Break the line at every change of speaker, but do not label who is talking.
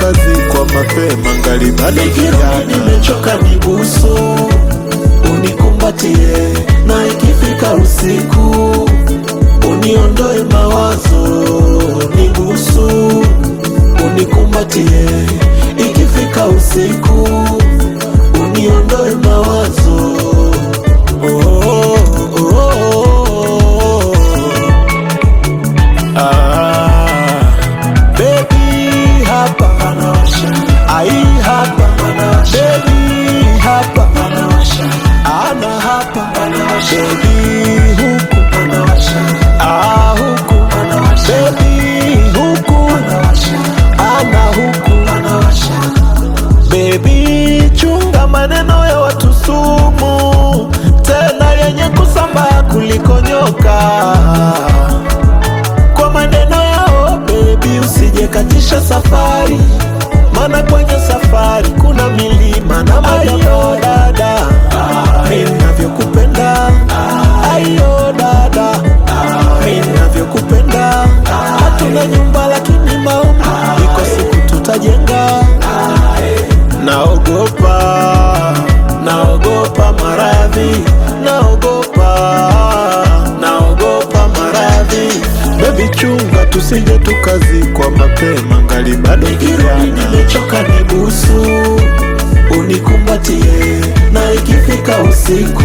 tukazikwa mapema ngali bado
Nikirudi
kijana.
nimechoka nibusu, unikumbatie na ikifika usiku uniondoe mawazo, nibusu, unikumbatie ikifika usiku uniondoe mawazo. Oh, oh, oh, oh. Ah, baby hapa ai hapa baby hapa ana hapa baby huku ah huku baby huku ana huku Baby, chunga maneno ya watu sumu, tena yenye kusambaa kuliko nyoka. Kwa maneno yao baby, usijekatisha safari, maana kwenye safari kuna milima na mayo dada, mimi navyokupenda ayo dada, mimi navyokupenda. Hatuna nyumba lakini maombi, iko siku tutajenga. Naogopa, naogopa maradhi, naogopa, naogopa maradhi. Baby chunga, tusije tukazikwa mapema, ngali bado Nikirudi
kijana.
nimechoka, nibusu, unikumbatie na ikifika usiku